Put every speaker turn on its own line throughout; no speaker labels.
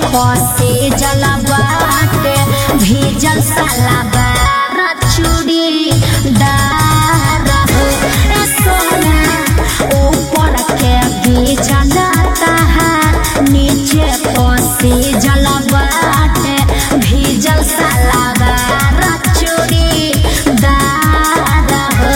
फसे जलबाटे भीजल सलाबार चूड़ी दार हो ए सोना ऊपर के भीजल तहार नीचे फसे जलबाटे भीजल सलाबार चूड़ी दार हो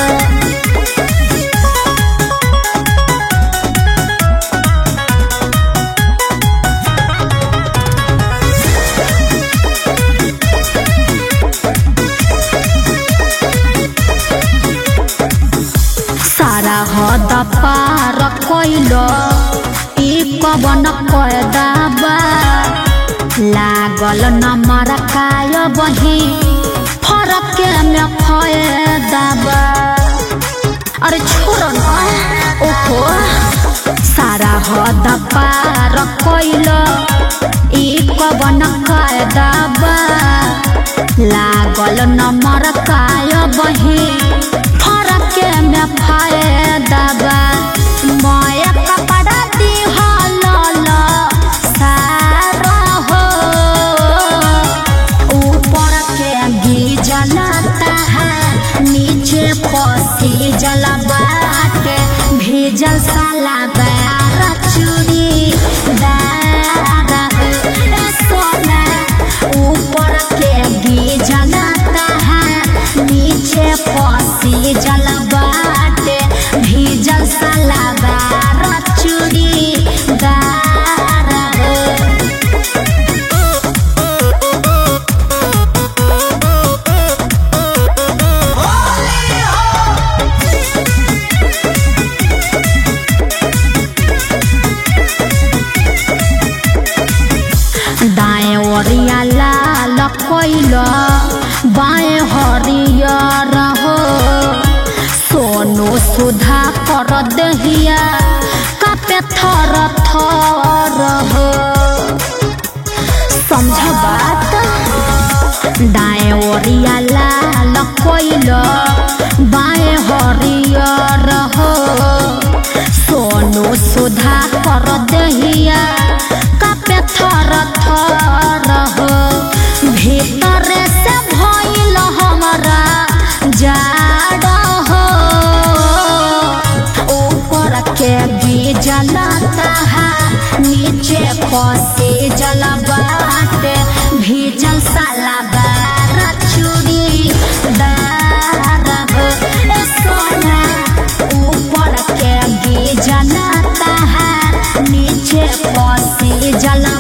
सारा हद पार कैल ई कवन कैदाबा लागल नमर काय बही फरक में फायदाबा अरे छोड़ो ना ओहो सारा हद पार कैल ई कवन कैदाबा लागल नमर काय बही फरक में फायदाबा माया कपड़ा दिहल सारा हो ऊपर के गीजल तहार नीचे पसी जल बाटे भेजल साला बार चूड़ी दार हो सोना ऊपर के गीजल तहार नीचे पसी जल बाटे भेजल साला बार चूड़ी दार हो दाएं ओरिया लाल कैल बाएं हरियर हो सोनू सुधा कर दहिया कापे थर थर हो समझ बात दाएं ओरिया लाल कैल बाएं हरियर हो सोनू सुधा कर दहिया कापे थर थर हो भीतर से भइल हमरा जाड़ हो ऊपर के बीजल तहार नीचे फसे जल बाटे भीजल साला बार चूड़ी दार हो ए सोना ऊपर के बीजल तहार नीचे फसे जल